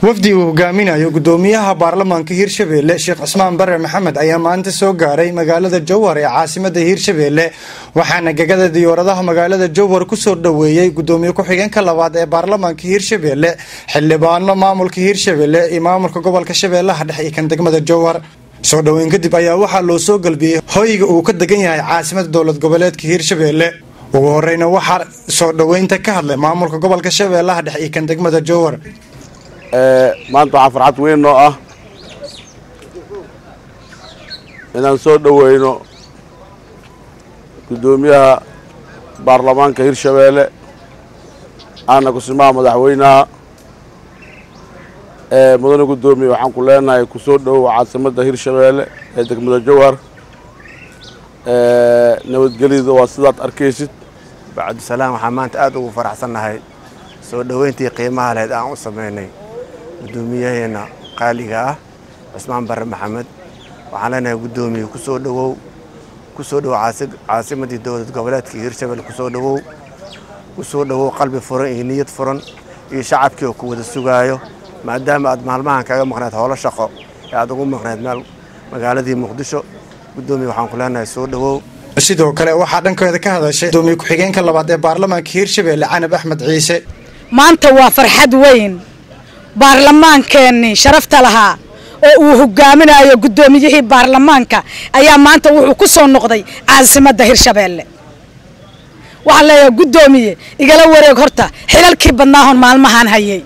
wafdi uu hogaaminayo gudoomiyaha baarlamaanka hirshabeelle sheekh cismaan bare maxamed ayaa maanta soo gaaray magaalada jowhar ee caasimada hirshabeelle waxaana gegada diyaaradaha magaalada jowhar kusoo dhoweeyey gudoomiye ku-xigeenka labaad ee baarlamaanka hirshabeelle xildhibaano maamulka hirshabeelle iyo maamulka gobolka shabeellaha dhexe iyo kan degmada jowhar soo dhoweyn kadib ayaa waxaa loo soo galbiyey hoyga uu ka degan yahay caasimada dowlad goboleedka hirshabeelle ugu horeyna waxaa soo dhoweynta ka hadlay maamulka gobolka shabeellaha dhexe iyo kan degmada jowhar maanta waxaa farxad weyn noo ah inaan soo dhoweyno guddoomiyaha baarlamaanka hirshabeelle aana kusimaha madaxweynaha mudane guddoomiye waxaan ku leenahay kusoo dhowow caasimadda hirshabeelle ee degmada jowhar nabadgelyada waa sidaad arkaysid bacabdisalaam waxaan maanta aad ugu faraxsannahay soo dhoweyntii qiimaha lahayd aan u samaynay guddoomiyaheena qaaliga ah cusmaan bare maxamed waxaan leenahay guddoomiye kusoo dhowow kusoo dhowow caasimadii dowlad goboleedka hirshabelle kusoo dhowow kusoo dhowow qalbi furan iyo niyad furan iyo shacabkii oo ku wada sugaayo maadaama aad maalmahan kaga maqnayd howlo shaqo ee aad ugu maqnayd meel magaaladii muqdisho guddoomiye waxaan ku leenahay soo dhowow sidoo kale waxaa dhankeeda ka hadashay gudoomiye ku-xigeenka labaad ee baarlamaanka hirshabeelle canab axmed ciise maanta waa farxad weyn baarlamaankeenii sharafta lahaa oo uu hogaaminayo guddoomiyihii baarlamaanka ayaa maanta wuxuu ku soo noqday caasimadda hirshabeelle waxaan leeyahay guddoomiye igala wareeg horta xilalkii badnaahon maalmahaan hayay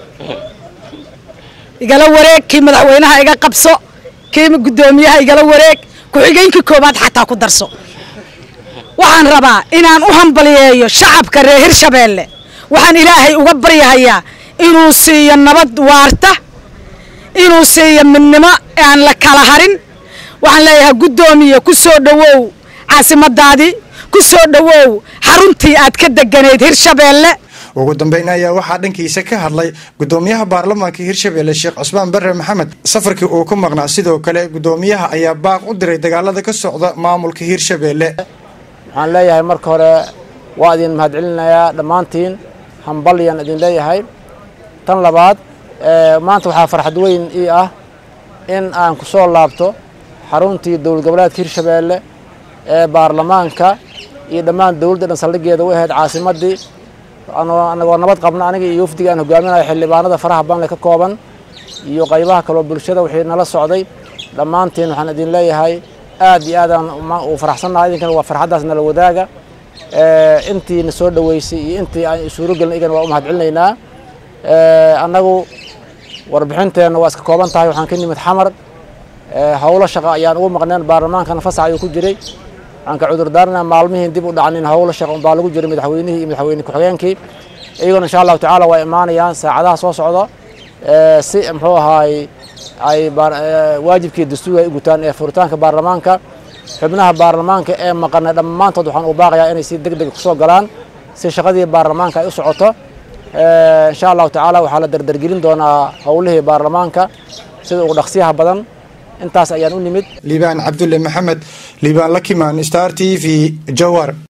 igala wareeg kii madaxweynaha iga qabso kii guddoomiyaha igala wareeg ku-xigeenkii koowaad xataa ku darso waxaan rabaa inaan u hambaliyeeyo shacabka reer hirshabeelle waxaan ilaahay uga baryahayaa inuu siiyo nabad waarta inuu siiyo midnimo aan la kala harin waxaan leeyahay guddoomiye ku soo dhowow caasimadaadii ku soo dhowow xaruntii aad ka deganayd hirshabeelle ugu dambeyn ayaa waxaa dhankiisa ka hadlay gudoomiyaha baarlamaanka hirshabeelle sheekh cusmaan bare maxamed safarkii uu ku maqnaa sidoo kale gudoomiyaha ayaa baaq u diray dagaalada ka socda maamulka hirshabeelle waxaan leeyahay marka hore waa idin mahadcelinayaa dhammaantiin hambalyaan idin leeyahay tan labaad maanta waxaa farxad weyn ii ah in aan ku soo laabto xaruntii dowlad goboleedka hirshabeelle ee baarlamaanka iyo dhammaan dowladda dhan saldhigeeda u ahayd caasimaddii anagoo nabad qabna aniga iyo wafdiga aan hogaaminayo xildhibaanada faraha banle ka kooban iyo qaybaha kaloo bulshada wixii nala socday dhammaantiin waxaan idin leeyahay aad iyo aadaan u faraxsannahay idinkana waa farxaddaas nala wadaaga intii na soo dhoweysay iyo intii aan isuuro gelin igana waa u mahadcelinaynaa annagu warbixinteenna waa iska kooban tahay waxaan ka nimid xamar howlo shaqo ayaan ugu maqneen baarlamaankana fasax ayuu ku jiray waxaan ka cudurdaarana maalmihiin dib u dhacanin howlo shaqo unbaa lagu jiray madaxweynihii iyo madaxweyne ku-xigeenkii iyagona insha allahu tacaala waa imaanayaan saacadaha soo socda si muxuu ahaay ay waajibkii dastuur ay u gutaan ee furitaanka baarlamaanka xubnaha baarlamaanka ee maqana dhammaantood waxaan u baaqayaa inay si deg deg kusoo galaan si shaqadii baarlamaanka ay u socoto insha allahu tacaala waxaa la dardargelin doonaa howlihii baarlamaanka sida ugu dhaqsiyaha badan intaas ayaan u nimid liibaan cabdulle maxamed liibaan lakimaan star t v jowhar